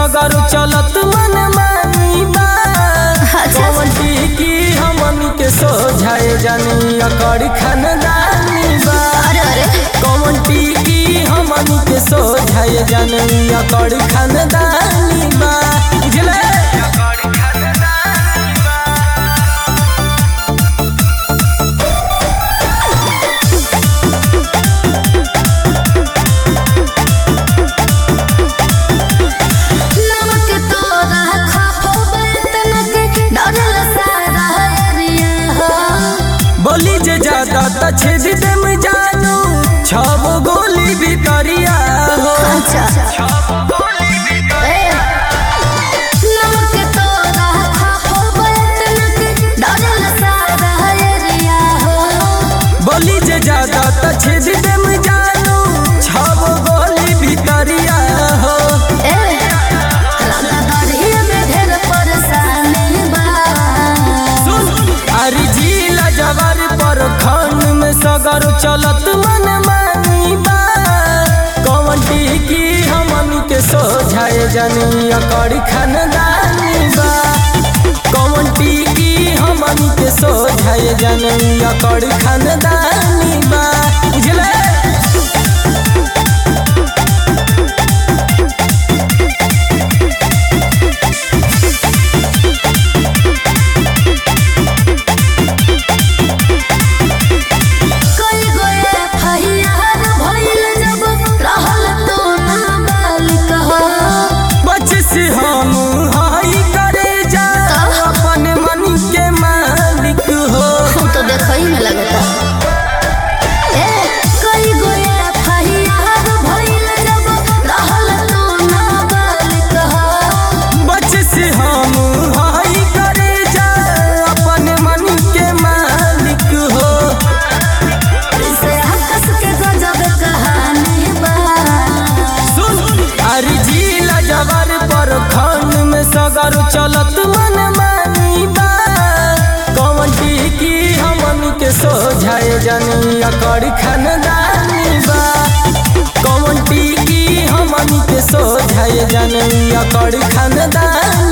सगर चलत मन मानी बा कौन की हमनी के सोझाए जानी अकड़ खानदानी बा अरे अरे कौन की हमनी के सोझाए जानी अकड़ खानदानी बा बुझले नमक तोरा खापो बेतनक डरल सारा एरिया हो बोली जे ज्यादा त छेद देम जानू छब गोली भितरिया हो अच्छा ए, नमक तोरा खापो बेतनक डरल सारा एरिया हो बोली जे ज्यादा त छेद देम जानू छब गोली भितरिया हो ए, रंगदारी में ढेर परेशानी बा सुन अरे जिला जवार पर खन में सगर चलत मन मानी बा कौन की हमन के सोझाए जानी अकड़ खानदानी बा कौन की हमन के सोझाए जानी अकड़ खानदानी बा बुझले कोई गोए फहियार भइल जब रहल तो नाबालिग हो बच से हम हाई करे जा अपन मन के मालिक हो हम तो देखई में लगता ए कोई गोए फहियार भइल जब रहल तो नाबालिग हो बच से हम हाई करे जा अपन मन के मालिक हो से हकस के गजब कहानी बा सुन अरे जिला जवार पर खन में सगर चलत मन मानी बा कौन की हमन के सोझाए जानी अकड़ खानदानी बा कौन की हमन के सोझाए जानी अकड़ खानदानी